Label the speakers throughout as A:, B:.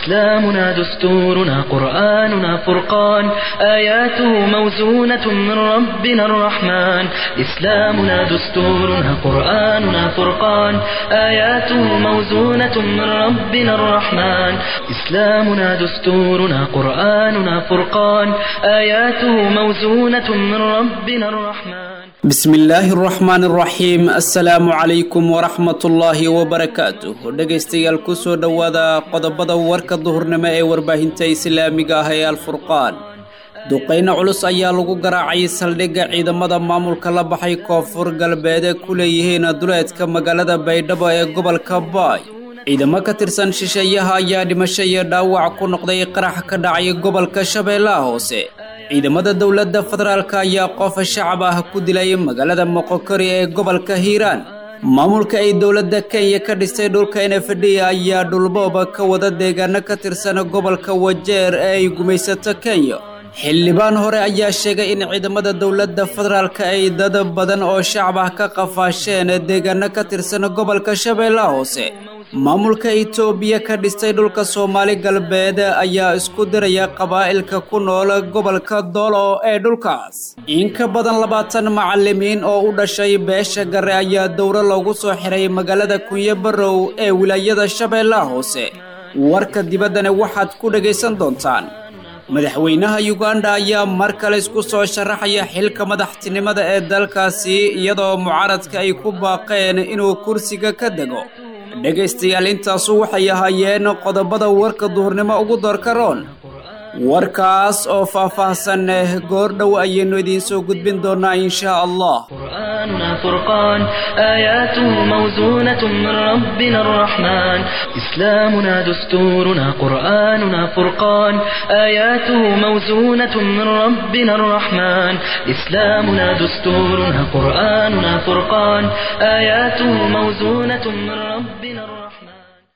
A: إسلامنا دستورنا قرآننا فرقان آياته موزونة من ربنا الرحمن إسلامنا دستورنا قرآننا فرقان آياته موزونة من ربنا الرحمن إسلامنا دستورنا قرآننا فرقان آياته موزونة من ربنا الرحمن
B: bismillaahi araxmaan araxiim assalaamu calaykum waraxmatullaahi wabarakaatuh dhegaystayaal kusoo dhowaada qodobada warka duhurnimo ee warbaahinta islaamiga ah ee alfurqaan duqayno culus ayaa lagu garaacay saldhigga ciidamada maamulka la baxay koonfur galbeed ku leeyihiin duleedka magaalada baydhabo ee gobolka baay ciidamo ka tirsan shisheeyaha ayaa dhimasho iyo dhaawac ku noqday qarax ka dhacay gobolka shabeellaha hoose ciidamada dowladda federaalk ayaa qof shacab ah ku dilay magaalada moqokori ee gobolka hiiraan maamulka ay dowladda kenya ka dhistay dhulka nfd ayaa dhulbooba ka wada deegaano ka tirsan gobolka wajeer ee ay gumaysato kenya xildhibaan hore ayaa sheegay in ciidamada dowladda federaalk ay dad badan oo shacab ah ka qafaasheen deegaano ka tirsan gobolka shabeellaha hoose maamulka itoobiya ka dhistay dhulka soomaali galbeed ayaa isku diraya qabaa'ilka ku nool gobolka doolo ee dhulkaas in ka badan labaatan macalimiin oo u dhashay beesha gare ayaa dowro loogu soo xiray magaalada kunyo barow ee wilaayada shabeellaha hoose warka dibaddana waxaad ku dhagaysan doontaan madaxweynaha yuganda ayaa mar kale isku soo sharaxaya xilka madaxtinimada ee dalkaasi iyadoo mucaaradka ay ku baaqeen inuu kursiga ka dego dhegaystayaal intaasu waxay ahaayeen qodobada warka duhurnimo ugu doorka roon warkaas oo faah-faahsan goordhow ayaynu idiin soo gudbin doonaa inshaa allah
A: قرآننا فرقان آياته موزونة من ربنا الرحمن إسلامنا دستورنا قرآننا فرقان آياته موزونة من ربنا الرحمن إسلامنا دستورنا قرآننا فرقان آياته موزونة من ربنا الرحمن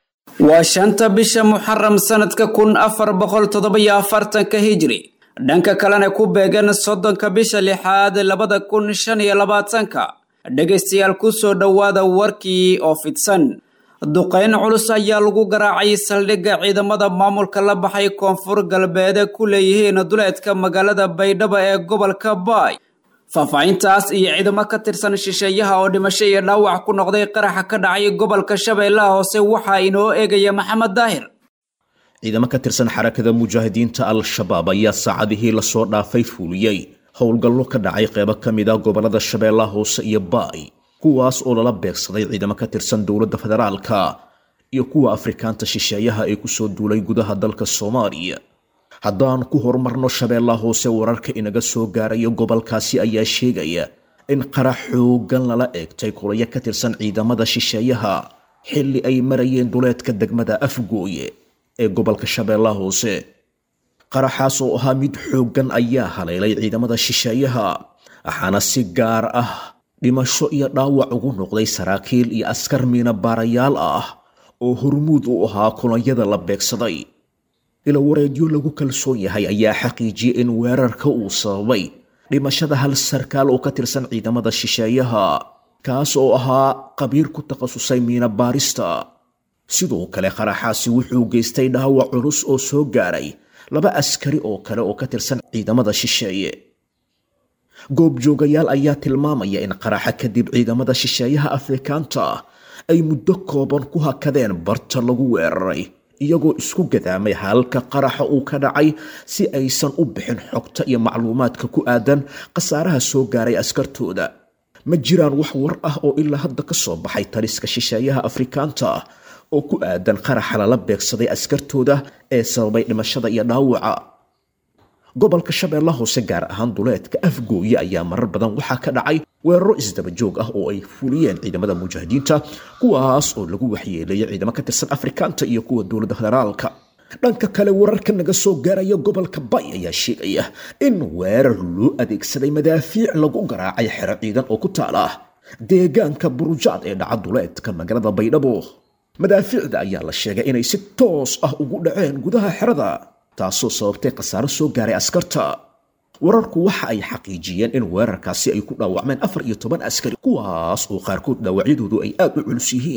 B: waa shanta bisha muxaram sanadka kun afar boqol toddoba-iyo afartanka hijri dhanka kalena ku beegan soddonka bisha lixaad labada kun shan iyo labaatanka dhegaystayaal kusoo dhowaada warkii oo fidsan duqayn culus ayaa lagu garaacay saldhigga ciidamada maamulka la baxay koonfur galbeed ku leeyihiin duleedka magaalada baydhabo ee gobolka baay faahfaahintaas iyo ciidamo ka tirsan shisheeyaha oo dhimasho iyo dhaawac ku noqday qaraxa ka dhacay gobolka shabeellaha hoose waxaa inoo eegaya maxamed daahir
C: ciidamo ka tirsan xarakada mujaahidiinta al-shabaab ayaa saacadihii lasoo dhaafay fuuliyey howlgallo ka dhacay qeybo ka mid ah gobolada shabeellaha hoose iyo baay kuwaas oo lala beegsaday ciidamo ka tirsan dowladda federaalka iyo kuwa afrikaanta shisheeyaha ee kusoo duulay gudaha dalka soomaaliya haddaan ku horumarno shabeellaha hoose wararka inaga soo gaaraya gobolkaasi ayaa sheegaya in qarax xoogan lala eegtay kulayo ka tirsan ciidamada shisheeyaha xilli ay marayeen duleedka degmada afgooye ee gobolka shabeellaha hoose qaraxaas oo ahaa mid xooggan ayaa haleelay ciidamada shisheeyaha waxaana si gaar ah dhimasho iyo dhaawac ugu noqday saraakiil iyo askar miina baarayaal ah oo hormuud u ahaa kulanyada la beegsaday ila wareedyo lagu kalsoon yahay ayaa xaqiijiyey in weerarka uu sababay dhimashada hal sarkaal oo ka tirsan ciidamada shisheeyaha kaas oo ahaa qabiir ku takhasusay miina baarista sidoo kale qaraxaasi wuxuu geystay dhaawac culus oo soo gaaray laba askari oo kale oo ka tirsan ciidamada shisheeye goobjoogayaal ayaa tilmaamaya in qaraxa kadib ciidamada shisheeyaha afrikaanta ay muddo kooban ku hakadeen barta lagu weeraray iyagoo isku gadaamay halka qaraxa uu ka dhacay si aysan u bixin xogta iyo macluumaadka ku aadan khasaaraha soo gaaray askartooda ma jiraan wax war ah oo ilaa hadda ka soo baxay taliska shisheeyaha afrikaanta oo ku aadan qaraxa lala beegsaday askartooda ee sababay dhimashada iyo dhaawaca gobolka shabeella hoose gaar ahaan duleedka afgooye ayaa marar badan waxaa ka dhacay weeraro isdaba joog ah oo ay fuliyeen ciidamada mujaahidiinta kuwaas oo lagu waxyeeleeyay ciidamo ka tirsan afrikaanta iyo kuwa dowladda federaalka dhanka kale wararka naga soo gaaraya gobolka bay ayaa sheegaya in weerar loo adeegsaday madaafiic lagu garaacay xero ciidan oo ku taala deegaanka burujaad ee dhaca duleedka magaalada baydhabo madaafiicda ayaa la sheegay inay si toos ah ugu dhaceen gudaha xerada taasoo sababtay khasaaro soo gaaray askarta wararku waxa ay xaqiijiyeen in weerarkaasi ay ku dhaawacmeen afar iyo toban askari kuwaas oo qaarkood dhaawacyadoodu ay aad u culus yihiin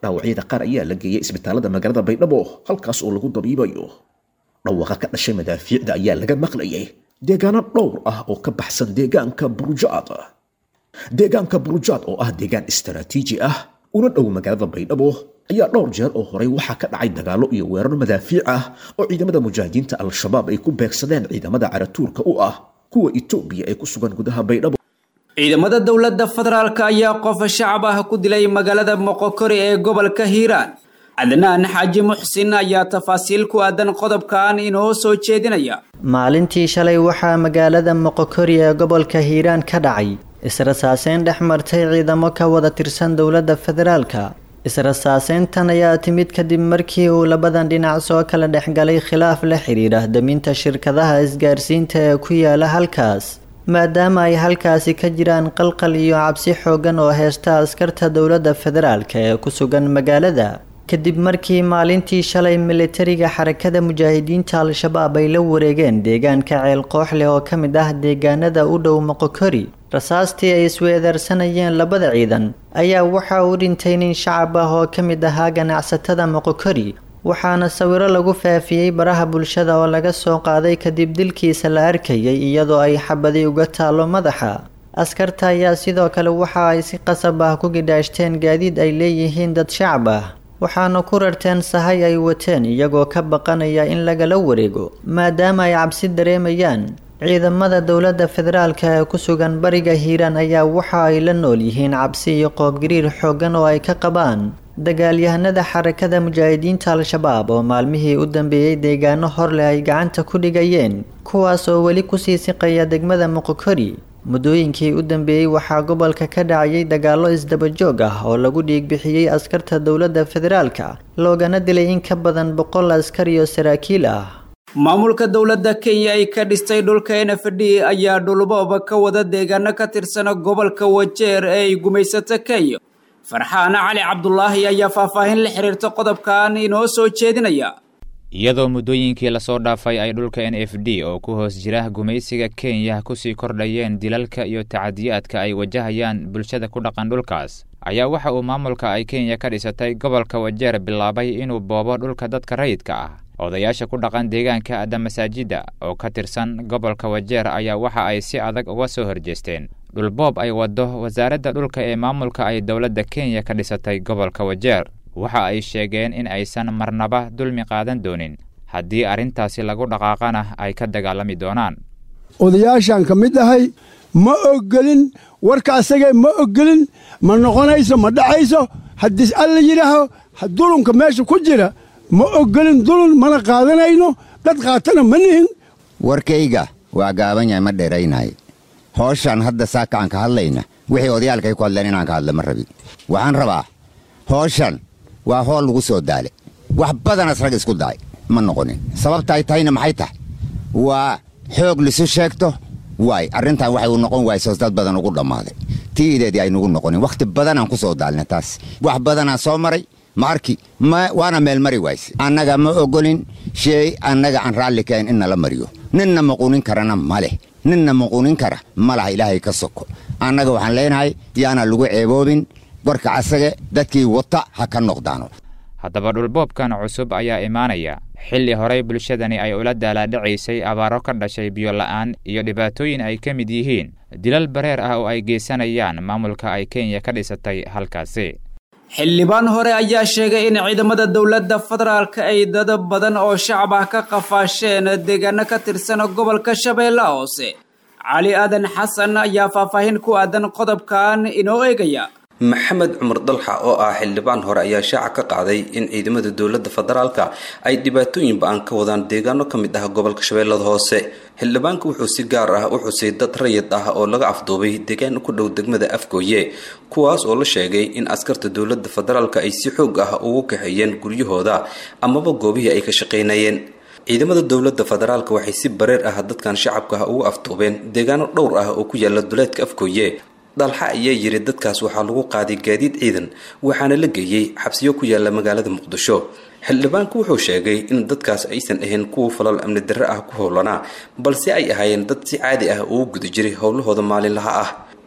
C: dhaawacyada qaar ayaa la geeyay isbitaalada magaalada baydhabo halkaas oo lagu dabiibayo dhawaqa ka dhashay madaafiicda ayaa laga maqlayay deegaano dhowr ah oo ka baxsan deegaanka burujaad deegaanka burujaad oo ah deegaan istaraatiiji ah una dhow magaalada baydhabo ayaa dhowr jeer oo horey waxaa ka dhacay dagaallo iyo weerar madaafiic ah oo ciidamada mujaahidiinta al-shabaab ay ku beegsadeen ciidamada caratuurka u ah kuwa itoobiya ee ku sugan gudaha baydhabo
B: ciidamada dowladda federaalk ayaa qof shacab ah ku dilay magaalada moqokori ee gobolka hiiraan cadnaan xaaji muxsin ayaa tafaasiil ku aadan qodobkan inoo soo jeedinaya
D: maalintii shalay waxaa magaalada moqokori ee gobolka hiiraan ka dhacay israsaaseyn dhex martay ciidamo ka wada tirsan dowladda federaalka israsaaseyntan ayaa timid kadib markii uu labadan dhinac soo kala dhexgalay khilaaf la xidhiidha daminta shirkadaha isgaarsiinta ee ku yaala halkaas maadaama ay halkaasi ka jiraan qalqal iyo cabsi xoogan oo heysta askarta dowladda federaalka ee ku sugan magaalada kadib markii maalintii shalay militariga xarakada mujaahidiinta al-shabaab ay la wareegeen deegaanka ceel kooxleh oo ka mid ah deegaanada u dhow moqokori rasaastii ay isweedaarsanayeen labada ciidan ayaa waxa uu dhintay nin shacab ah oo ka mid ahaa ganacsatada moqokori waxaana sawiro lagu faafiyey baraha bulshada oo laga soo qaaday kadib dilkiisa la arkayay iyadoo ay xabadi uga taalo madaxa askarta ayaa sidoo kale waxa ay si qasab ah ku gidhaashteen gaadiid ay leeyihiin dad shacab ah waxaana ku rarteen sahay ay wateen iyagoo ka baqanaya in lagala wareego maadaama ay cabsi dareemayaan ciidamada dowladda federaalka ee ku sugan bariga hiiraan ayaa waxa ay la nool yihiin cabsi iyo qoobgariir xooggan oo ay ka qabaan dagaalyahanada xarakada mujaahidiinta al-shabaab oo maalmihii u dambeeyey deegaano horleh ay gacanta ku dhigayeen kuwaas oo weli kusii siqaya degmada moqokori muddooyinkii u dambeeyey waxaa gobolka ka dhacayay dagaallo isdabajoog ah oo lagu dhiigbixiyey askarta dowladda federaalka loogana dilay in ka badan boqol askar iyo saraakiil ah
B: maamulka dowladda kenya ay ka dhistay dhulka n f d ayaa dhulbooba ka wada deegaano ka tirsana gobolka wajeer ee ay gumaysato kenya farxaan cali cabdulaahi ayaa faahfaahin la xiriirta qodobkan inoo soo jeedinaya
E: iyadoo muddooyinkii lasoo dhaafay ay dhulka n f d oo ku hoos jira gumaysiga kenya kusii kordhayeen dilalka iyo tacadiyaadka ay wajahayaan bulshada ku dhaqan dhulkaas ayaa waxa uu maamulka ay kenya ka dhisatay gobolka wajeer bilaabay inuu boobo dhulka dadka rayidka ah odayaasha ku dhaqan deegaanka adda masaajidda oo ka tirsan gobolka wajeer ayaa waxa ay si adag uga soo horjeesteen dhulboob ay waddo wasaaradda dhulka ee maamulka ay dowladda kenya ka dhisatay gobolka wajeer waxa ay sheegeen in aysan marnaba dulmi qaadan doonin haddii arrintaasi lagu dhaqaaqana ay ka dagaalami doonaan
F: odayaashaan ka mid ahay ma ogolin warka asagee ma ogolin ma noqonayso ma dhacayso haddii alla yidhaaho dulunka meesha ku jira ma ogolin dulun mana qaadanayno dad qaatana ma nihin
G: warkayga waa gaaban yahay ma dheeraynaayo hooshaan hadda saaka aan ka hadlayna wixii odayaalkay ku hadleen inaan ka hadla ma rabin waxaan rabaa hooshan waa hool lagu soo daale wax badanas rag isku daay ma noqonin sababta ay tahayna maxay tahay waa xoog lisu sheegto waay arrintan waxay u noqon waysos dad badan ugu dhammaaday tii ideedii aynugu noqonin wakhti badanaan ku soo daalna taas wax badanaan soo maray ma arki waana meel mari wayse annaga ma ogolin sheey annaga aan raalli kahayn in nala mariyo ninna maquunin karana ma leh ninna maquunin kara ma laha ilaahay ka soko annaga waxaan leenahay yaana lagu ceeboobin warka asage dadkii wata ha ka noqdaano
E: haddaba dhulboobkan cusub ayaa imaanaya xilli horey bulshadani ay ula daalaadhacaysay abaaro ka dhashay biyola'aan iyo dhibaatooyin ay ka mid yihiin dilal bareer ah oo ay geysanayaan maamulka ay kenya ka dhisatay halkaasi
B: xildhibaan hore ayaa sheegay in ciidamada dowladda federaalka ay dad badan oo shacab ah ka qafaasheen deegaano ka tirsan gobolka shabeelle hoose cali aadan xasan ayaa faahfaahin ku aadan qodobkan inoo eegaya
H: maxamed cumar dalxa oo ah xildhibaan hore ayaa shaaca ka qaaday in ciidamada dowladda federaalka ay dhibaatooyin ba-an ka wadaan deegaano ka mid ah gobolka shabeellada hoose xildhibaanku wuxuu si gaar ah u xusay dad rayid ah oo laga afduubay deegaan ku dhow degmada afgooye kuwaas oo la sheegay in askarta dowladda federaalka ay si xoog ah ugu kaxeeyeen guryahooda amaba goobihii ay ka shaqaynayeen ciidamada dowladda federaalka waxay si bareer ah dadkan shacabka ah ugu afduubeen deegaano dhowr ah oo ku yaala duleedka afgooye dalxa ayaa yiri dadkaas waxaa lagu qaaday gaadiid ciidan waxaana la geeyey xabsiyo ku yaala magaalada muqdisho xildhibaanku wuxuu sheegay in dadkaas aysan ahayn kuwa falal amni darre ah ku howlanaa balse ay ahaayeen dad si caadi ah ugu guda jiray howlahooda maalinlaha ah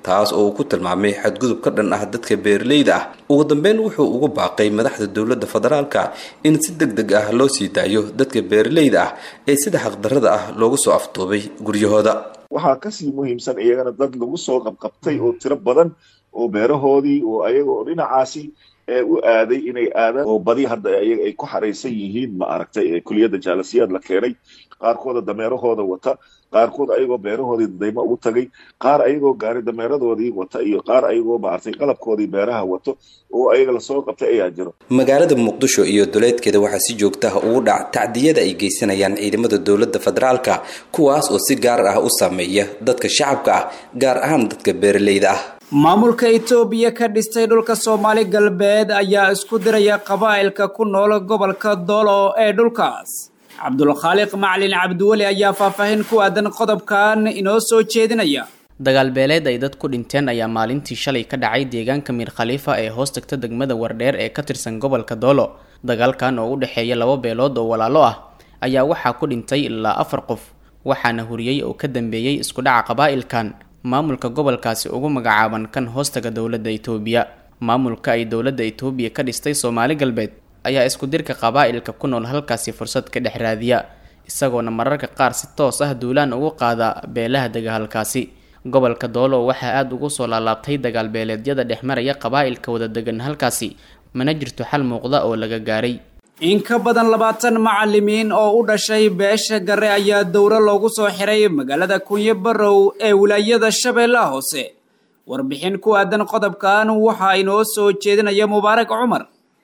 H: taas oo uu ku tilmaamay xadgudub ka dhan ah dadka beeraleyda ah ugu dambeyn wuxuu ugu baaqay madaxda dowladda federaalka in si deg deg ah loo sii daayo dadka beeraleyda ah ee sida xaqdarrada ah loogu soo afduubay guryahooda
I: waxaa kasii muhiimsan iyagana dad lagu soo qabqabtay oo tiro badan oo beerahoodii oo ayaga oo dhinacaasi u aaday inay aadaan oo badi hadda ayaga ay ku xaraysan yihiin ma aragtay kuliyadda jaalasiyaad la keenay qaarkooda dameerahooda wata qaarkood ayagoo beerahoodii daymo ugu tagay qaar ayagoo gaari dameeradoodii wata iyo qaar ayagoo maaragtay qalabkoodii beeraha wato oo ayaga lasoo qabtay ayaa jiro
H: magaalada muqdisho iyo duleedkeeda waxaa si joogta ah ugu dhac tacdiyada ay geysanayaan ciidamada dowladda federaalka kuwaas oo si gaar ah u saameeya dadka shacabka ah gaar ahaan dadka beeraleyda ah
B: maamulka itoobiya ka dhistay dhulka soomaali galbeed ayaa isku diraya qabaa'ilka ku nool gobolka doolo ee dhulkaas cabdulkhaaliq macalin cabdiweli ayaa faahfaahin ku aadan qodobkan inoo soo jeedinaya
J: dagaal beeleed ay dad ku dhinteen ayaa maalintii shalay ka dhacay deegaanka miir khaliifa ee hoos tagta degmada wardheer ee ka tirsan gobolka doolo dagaalkan oo u dhexeeya laba beelood oo walaalo ah ayaa waxaa ku dhintay ilaa afar qof waxaana huriyey oo ka dambeeyey isku dhaca qabaa'ilkan maamulka gobolkaasi ugu magacaaban kan hoostaga dowladda itoobiya maamulka ay dowladda itoobiya ka dhistay soomaali galbeed ayaa isku dirka qabaa'ilka ku nool halkaasi fursad ka dhex raadiya isagoona mararka qaar si toos ah duulaan ugu qaada beelaha dega halkaasi gobolka doolo waxaa aada ugu soo laalaabtay dagaal beeleedyada dhex maraya qabaa'ilka wada degan halkaasi mana jirto xal muuqda oo laga gaaray
B: in ka badan labaatan macalimiin oo u dhashay beesha gare ayaa dowro loogu soo xiray magaalada kunyo barow ee wilaayada shabeellaha hoose warbixin ku aadan qodobkan waxaa inoo soo jeedinaya mubaarak cumar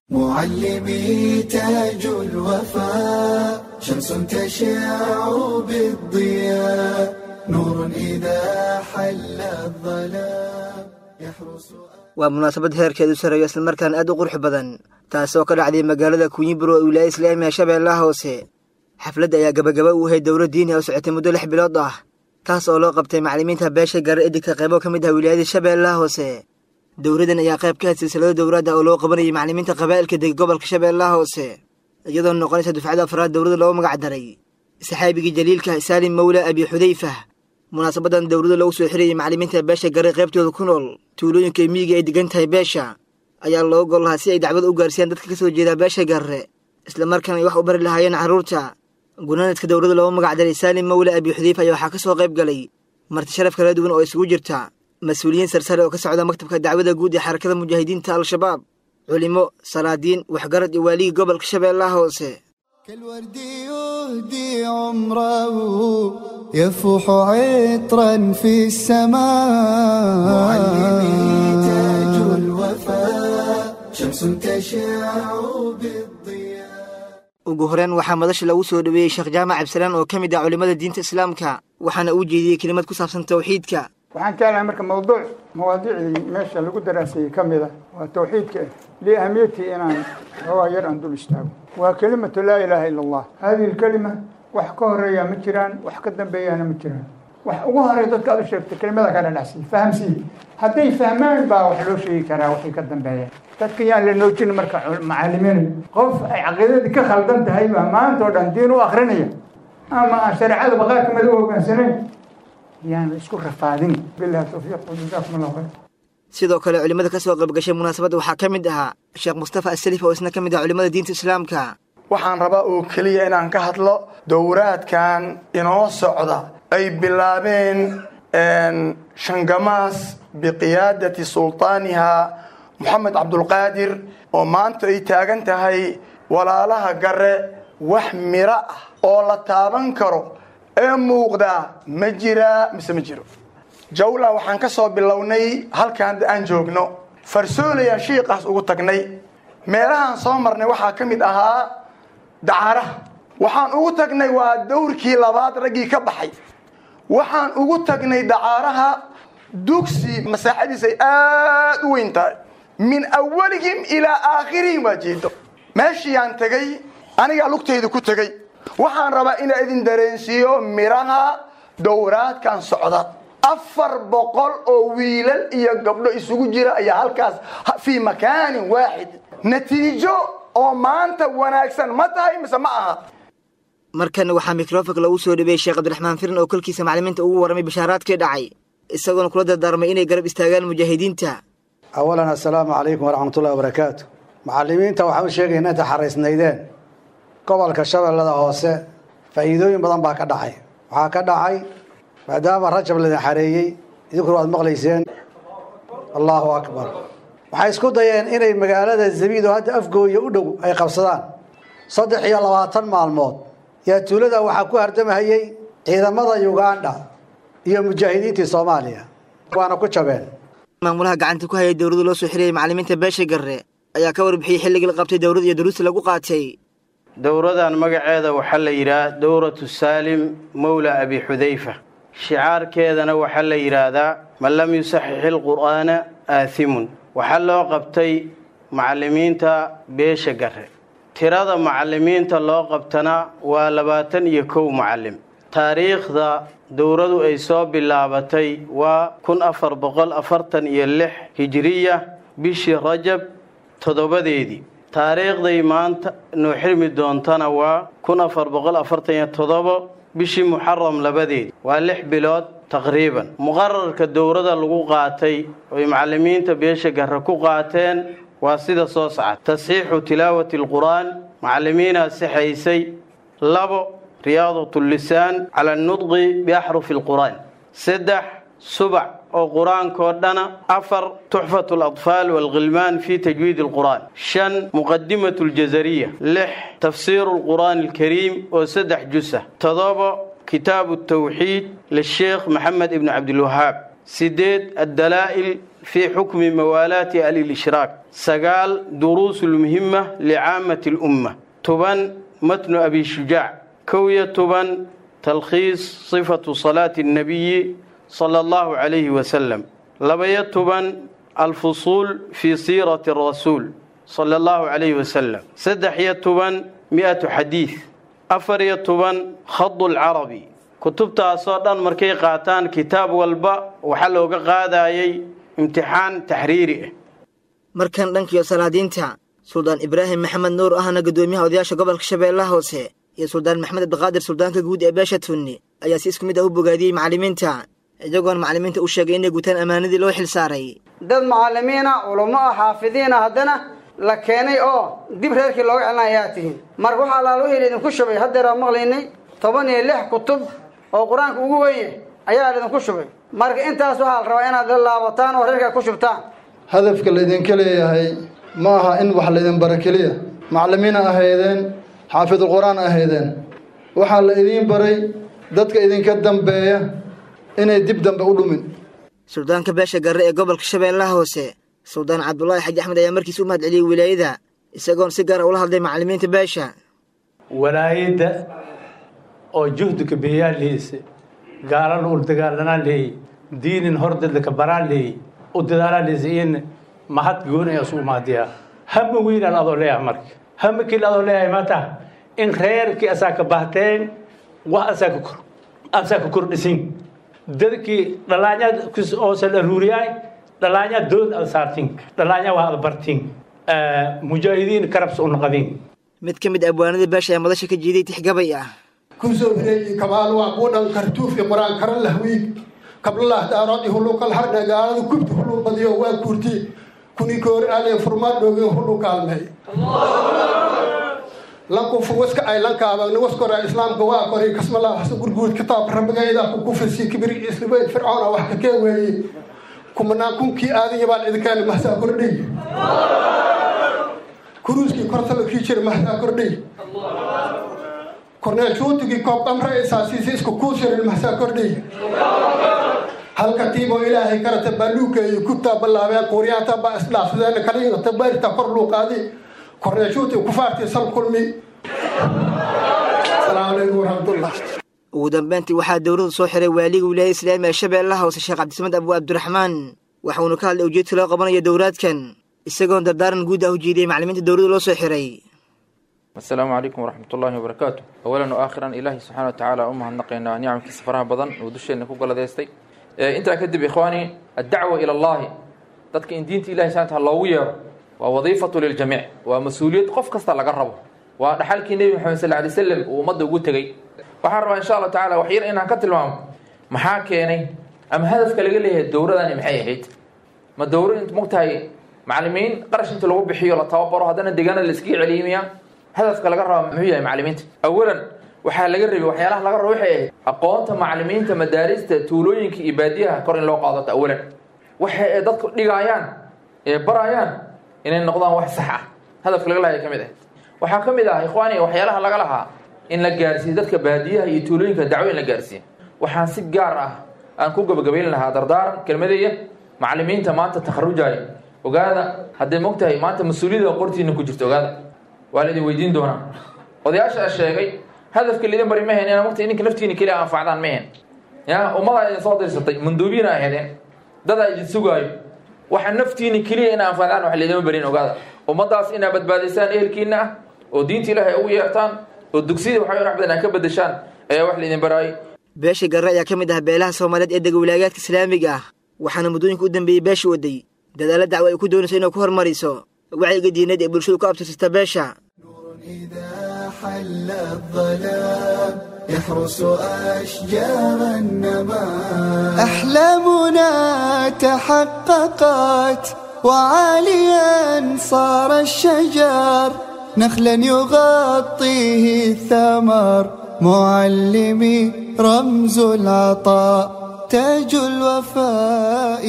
K: معلمي تاج الوفاء شمس تشع بالضياء نور إذا حل الظلام يحرس
L: waa munaasabad heerkeedu sareeyo islamarkaan aad u qurux badan taasoo ka dhacday magaalada kunyiburo ee wilaaya islaamiga shabeellaha hoose xafladda ayaa gabagaba u ahayd dowla diini oo socotay muddo lix bilood ah taas oo loo qabtay macallimiinta beesha gare edinka qaybo ka mid ah wilaayada shabeellaha hoose dowladan ayaa qayb ka had silsilado dowladda oo loo qabanayay macallimiinta qabaa'ilka deg gobolka shabeellaha hoose iyadoo noqonaysa dufcada afraad dowladda loogu magac daray saxaabigii jaliilka saalim mawla abi xudayfa munaasabadan dowladda lagu soo xirayay macallimiinta beesha gare qaybtooda ku nool tuulooyinka miyiga ay degan tahay beesha ayaa loo gol lahaa si ay dacwad u gaarsiiyaan dadka ka soo jeeda beesha gare islamarkaana ay wax u bari lahaayeen carruurta gunaanadka dowladda loogu magac daray saalim mawla abi xudayfa ayaa waxaa ka soo qayb galay marti sharaf kala duwan oo isugu jirta mas-uuliyiin sarsare oo ka socda maktabka dacwada guud ee xarakada mujaahidiinta al-shabaab culimo salaadiin waxgarad iyo waaligii gobolka shabeellaha hoose
K: كالورد يهدي عمره يفوح عطرا في السماء معلمي تاج الوفاء شمس تشع بالضياء
L: ugu horeen waxaa madasha lagu soo dhoweeyey sheekh jaamac cabdisalaan oo ka mid ah culimmada diinta islaamka waxaana uu jeediyey kelimad ku saabsan tawxiidka
M: waxaan jeclahay marka mawduuc mawaadiicdii meesha lagu daraaseeyey ka mid ah waa tawxiidka liahamiyatii inaan xoogaa yar aan dul istaago waa kelimatu laa ilaaha ila allah hadihi lkelima wax ka horeeya ma jiraan wax ka dambeeyana ma jiraan wax ugu horeeya dadka aad u sheegtay kelimada ka dhadhacsiiy fahamsiiy hadday fahmaan baa wax loo sheegi karaa waxay ka dambeeyaan dadka yaan la noojin marka macalimiin qof ay caqiidadii ka khaldan tahay baa maanta oo dhan diin u akrinaya ama aan shareecada baqaar kamid u hogaansanayn yaan isku rafaadin bilahi tawfiiq wajazaakum allahu khayr
L: sidoo kale culimmada ka soo qaybgashay munaasabadda waxaa ka mid ahaa sheekh mustafa asalif oo isna ka mid ah culimmada diinta islaamka
N: waxaan rabaa oo keliya inaan ka hadlo dowraadkan inoo socda ay bilaabeen shangamaas biqiyaadati sultaaniha moxamed cabdulqaadir oo maanta ay taagan tahay walaalaha gare wax miro ah oo la taaban karo ee muuqdaa ma jiraa mise ma jiro jawla waxaan ka soo bilownay halkaan aan joogno farsoolaya shiiqaas ugu tagnay meelahaan soo marnay waxaa ka mid ahaa dacaaraha waxaan ugu tagnay waa dowrkii labaad raggii ka baxay waxaan ugu tagnay dacaaraha dugsi masaaxadiis ay aada u weyn tahay min awalihim ilaa aakhirihim waa jeedo meeshiiyaan tegay anigaa lugtayda ku tegay waxaan rabaa inaa idin dareensiiyo miraha dowraadkan socda afar boqol oo wiilal iyo gabdho isugu jira ayaa halkaas fii makaanin waaxid natiijo oo maanta wanaagsan ma tahay mise ma aha
L: markana waxaa mikrofonka lagu soo dhabeeyey sheekh cabdiraxmaan firin oo kolkiisa macalimiinta ugu warramay bashaaraadkii dhacay isagoona kula dardaarmay inay garab istaagaan mujaahidiinta
O: awalan assalaamu calaykum waraxmatullahi wabarakaatu macallimiinta waxaan u sheegayna inta xaraysnaydeen gobolka shabeellada hoose faa'iidooyin badan baa ka dhacay waxaa ka dhacay maadaama rajab laydin xareeyey idinkuna waad maqlayseen allaahu akbar waxay isku dayeen inay magaalada zabiid oo hadda afgooya u dhow ay qabsadaan saddex iyo labaatan maalmood yaa tuulada waxaa ku hardamahayey ciidamada ugandha iyo mujaahidiintii soomaaliya waana ku jabeen
L: maamulaha gacanta ku hayay dowladda loo soo xirayay macallimiinta beesha garre ayaa ka warbixiyey xilligii la qabtay dowladda iyo duruusta lagu qaatay
P: dowradan magaceeda waxaa la yidhaah dowratu saalim mowla abi xudayfa shicaarkeedana waxaa la yidhaahdaa man lam yusaxix ilqur'aana aathimun waxaa loo qabtay macallimiinta beesha garre tirada macallimiinta loo qabtana waa labaatan iyo kow macallim taariikhda dowradu ay soo bilaabatay waa kun afar boqol afartan iyo lix hijiriya bishii rajab toddobadeedii taariikhday maanta noo xirmi doontana waa kun afar boqol afartan iyo toddobo bishii muxaram labadeedii waa lix bilood taqriiban muqararka dowrada lagu qaatay oy macallimiinta beesha garre ku qaateen waa sida soo socda tasxiixu tilaawati alqur'aan macallimiinaa sixaysay labo riyaadat lisaan cala anudqi biaxrufi alqur'aan saddex subac oo qur-aankoo dhana afar tuxfat aladfaal waalkhilmaan fi tajwiid alqur'aan shan muqadimat aljazariya lix tafsiiru alqur'aan alkariim oo saddex jusa todobo kitaabu tawxiid lisheekh maxamed ibni cabdilwahaab sideed addalaa'il fi xukmi mawaalaati alilishraak sagaal duruus lmuhima licaamati lumma toban matnu abi shujaac kow iyo toban talkhiis sifatu salaati annabiyi sala allahu calayhi wasalam labaiyo toban alfusuul fii siirati arasuul sala allahu calayhi wasalam saddex iyo toban mi-atu xadiid afar iyo toban khadu lcarabi kutubtaasoo dhan markay qaataan kitaab walba waxaa looga qaadayay imtixaan taxriiri ah
L: markan dhankiyo salaadiinta suldaan ibraahim maxamed nuur ahna guddoomiyaha odayaasha gobolka shabeellaha hoose iyo suldaan maxamed abdiqaadir suldaanka guud ee beesha tunni ayaa si isku mid ah u bogaadiyey macallimiinta iyagoona macallimiinta u sheegay inay gutaan ammaanadii loo xil saaray
Q: dad macallimiina culummo ah xaafidiina haddana la keenay oo dib reerkii looga celina ayaa tihiin marka waxaa allaala wixii laydinku shubay haddeeraa maqlaynay toban iyo lix kutub oo qur-aanka ugu weye ayaa laydinku shubay marka intaas waxaa la rabaa inaad la laabataan oo reerka ku shubtaan
R: hadafka laydinka leeyahay ma aha in wax laydin bara keliya macallimiina ahaydeen xaafidulqur-aan ahaydeen waxaa la idiin baray dadka idinka dambeeya inay dib dambe u dhumin
L: suldaanka beesha garre ee gobolka shabeellaha hoose suldaan cabdulaahi xaji axmed ayaa markiis u mahad celiyey wilaayada isagoon si gaara ula hadlay macallimiinta beesha
S: walaayadda oo juhdiga beeyaa leeyse gaalana ul dagaalanaa leeyey diinin hordadlaka baraa leeyey u dadaalaa leeyse in mahad gooni asu umaadiyaa hama weynaan adoo leeyahay marka hama kili adoo leeyahay mata in reerkii asaa ka bahteen wax asaa ka kor asaa ka kordhisin dadkii dhalaanya oosa dharuuriyaay dhalaanya dood ad saartin dhalaanya waa ad bartin mujaahidiin karabs u naqadin
L: mid ka mid abwaanada beesha ee madasha ka jiiday tixgabay ah
T: kusoo hireeyey kabaal waa buudhan kartuufi qur-aan karan lahwiig kablalah daarood ihulukal hardhe gaaladu kubti hulu badiyo waa kuurti kuni koor ale furmaa dhooge hulu kaalmey lankufu waska ay lankaabagni waskora islaamka waa kori kasmalaa hasa gurguud kitaab rabigayda ku kufirsi kibiri islibeyd fircoona wax ka kee weeye kumanaan kunkii aadanya baan idinkaani mahsaa kordhay kuruuskii kortalakii jira mahsaa kordhay korneel shuutigii koob qamra isaasiisi isku kuusirin mahsaa kordhay halka tiiboo ilaahay karata baaluukeeyo kubtaa ballaabeen quuriyaanta baa isdhaafsadeen kaliingata baarita kor luuqaadi korneel shuutig kufaartii sal kulmi asalaamu calaykum waraxmatullah
L: ugu dambeyntii waxaa dowladdu soo xiray waaliga wilaayada islaamiga ee shabeellaha hoose sheekh cabdisamed abu abdiraxmaan waxauna ka hadlay ujeedka loo qabanayo dowraadkan isagoon dardaaran guud ah u jiidiyey macallimiinta dowladda loo soo xiray
U: asalaamu calaykum waraxmat ullaahi wabarakaatu awalan o aakhiran ilaahi subxaana wa tacaala u mahadnaqaynaa nicamkiisa faraha badan oo dusheenna ku galadeystay intaa kadib ikhwaani addacwa ila allahi dadka in diinta ilahi subxana taala loogu yeero waa wadiifatu liljamiic waa mas-uuliyad qof kasta laga rabo waa dhaxalkii nebi maxamed sal alay slam uu ummadda ugu tegey waxaan rabaa insha allah tacala wax yar inaan ka tilmaamo maxaa keenay ama hadafka laga leeyahay dowradani maxay ahayd ma dowro int mogtahay macalimiin qarash inta lagu bixiyo la tababaro haddana deegaana la iskaga celiyimiya hadafka laga raba muxuu yahay macalimiinta awalan waxaa laga rabay waxyaalaha laga rabo waxay ahayd aqoonta macalimiinta madaarista tuulooyinka iyo baadiyaha kor in loo qaadato awalan waxa ay dadku dhigaayaan ee barayaan inay noqdaan wax sax ah hadafka laga lahay ka mid ahayd waxaa ka mid ah ikhwaani waxyaalaha laga lahaa in la gaarsiiyo dadka baadiyaha iyo tuulooyinka dacwo in la gaarsiiyo waxaan si gaar ah aan ku gabagabayn lahaa dardaaran kelmadeeya macalimiinta maanta takharujaya ogaada hadday mogtahay maanta mas-uuliyada qortiina ku jirto ogaada waa laidin weydiin doonaa odayaasha sheegay hadafka laidin bari ma hen ina mogtahay ninka naftiina keliya anfacdaan ma hen ya ummadaa idin soo dirsatay manduubiina aheedeen dadaa idin sugaayo waxa naftiina keliya ina anfacdaan wax laydima barin ogaada ummadaas inaa badbaadisaan ehelkiina ah oo diinta ilaahay ugu yeertaan oo dugsiyada waxaa wax badan aa ka bedeshaan ayaa wax laydin baraayay
L: beesha garre ayaa ka mid ah beelaha soomaaliyeed ee dega wilaagaadka islaamiga ah waxaana muddooyinka u dambeeyey beesha waday dadaalla dacwo ay ku doonayso inay ku hormariso wacyiga diineed ee bulshadu ku abtirsata beesha
K: حل الظلام يحرس أشجار النمام أحلامنا تحققت وعاليا صار الشجر نخلا يغطيه الثمر معلمي رمز العطاء تاج الوفاء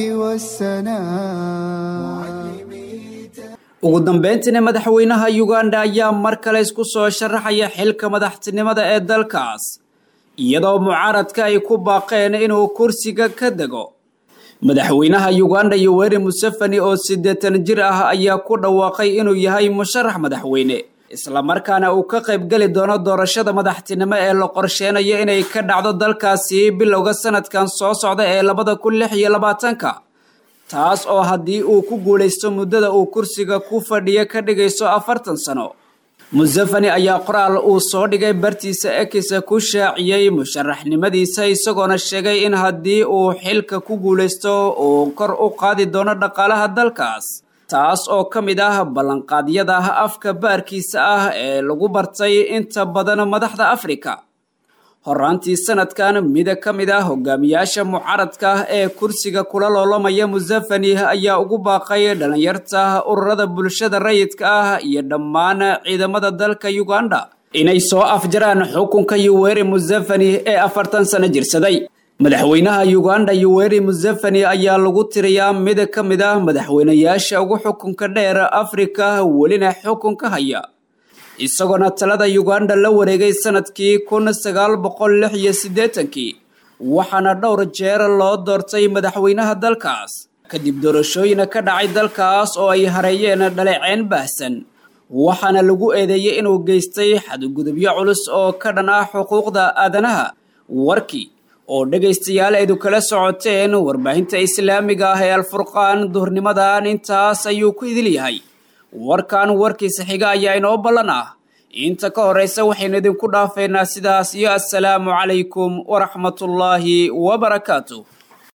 K: والسناء
B: ugu dambeyntiina madaxweynaha uganda ayaa mar kale isku soo sharaxaya xilka madaxtinimada ee dalkaas iyadoo mucaaradka ay ku baaqeen inuu kursiga ka dego madaxweynaha uganda yoweri museveni oo siddeetan jir ah ayaa ku dhawaaqay inuu yahay musharax madaxweyne islamarkaana uu ka qaybgeli doono doorashada madaxtinimo ee la qorsheynayo inay ka dhacdo dalkaasi bilowga sanadkan soo socda ee labada kun lix iyo labaatanka taas oo haddii uu ku guulaysto muddada uu kursiga ku fadhiya ka dhigayso afartan sano museveni ayaa qoraal uu soo dhigay bartiisa ekisa ku shaaciyey musharaxnimadiisa isagoona sheegay in haddii uu xilka ku guulaysto uu kor u qaadi doono dhaqaalaha dalkaas taas oo ka mid ah ballanqaadyada afka baarkiisa ah ee lagu bartay inta badan madaxda afrika horaantii sanadkan mida ka mid ah hogaamiyaasha mucaaradka ee kursiga kula loolamaya museveni ayaa ugu baaqay dhalinyarta ururada bulshada rayidka ah iyo dhammaan ciidamada dalka uganda inay soo afjaraan xukunka yuweri museveni ee afartan sano jirsaday madaxweynaha uganda yuweri museveni ayaa lagu tiriyaa mid ka mid ah madaxweynayaasha ugu xukunka dheer afrika welina xukunka haya isagoona talada uganda la wareegay sanadkii kun sagaal boqol lix iyo siddeetankii waxaana dhowr jeer loo doortay madaxweynaha dalkaas kadib doorashooyina ka dhacay dalkaas oo ay hareeyeen dhaleeceyn baahsan waxaana lagu eedeeyey inuu geystay xadgudubyo culus oo ka dhan ah xuquuqda aadanaha warkii oo dhegaystayaal eedu kala socoteen warbaahinta islaamiga ah ee alfurqaan duhurnimadan intaas ayuu ku idil yahay warkan warkiisa xiga ayaa inoo ballan ah inta ka horraysa waxaynu idinku dhaafeynaa sidaas iyo assalaamu calaykum waraxmatullaahi wabarakaatu